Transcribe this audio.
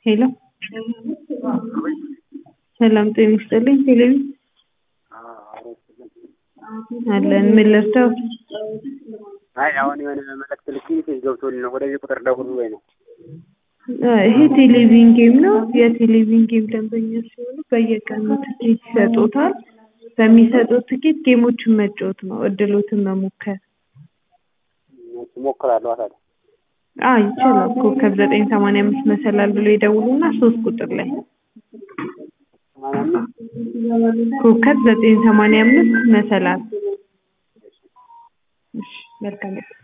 ሄሎ ሰላም ጤና ይስጥልኝ ቴሌቪ አለን ምን ልርዳው አይ አሁን የሆነ መልዕክት ልኬ ሜሴጅ ገብቶልኝ ነው ወደዚህ ቁጥር ደውሉ ወይ ነው። ይሄ ቴሌቪዥን ጌም ነው የቴሌቪዥን ጌም ደንበኛ ሲሆኑ በየቀኑ ትኬት ይሰጡታል በሚሰጡት ትኬት ጌሞችን መጫወት ነው እድሎትን መሞከር እሺ እሞክራለሁ ታዲያ አዎ ይቻላል ኮከብ ዘጠኝ ሰማንያ አምስት መሰላል ብሎ ይደውሉና ሶስት ቁጥር ላይ ሰማንያ አምስት ኮከብ ዘጠኝ ሰማንያ አምስት መሰላል እሺ መልካም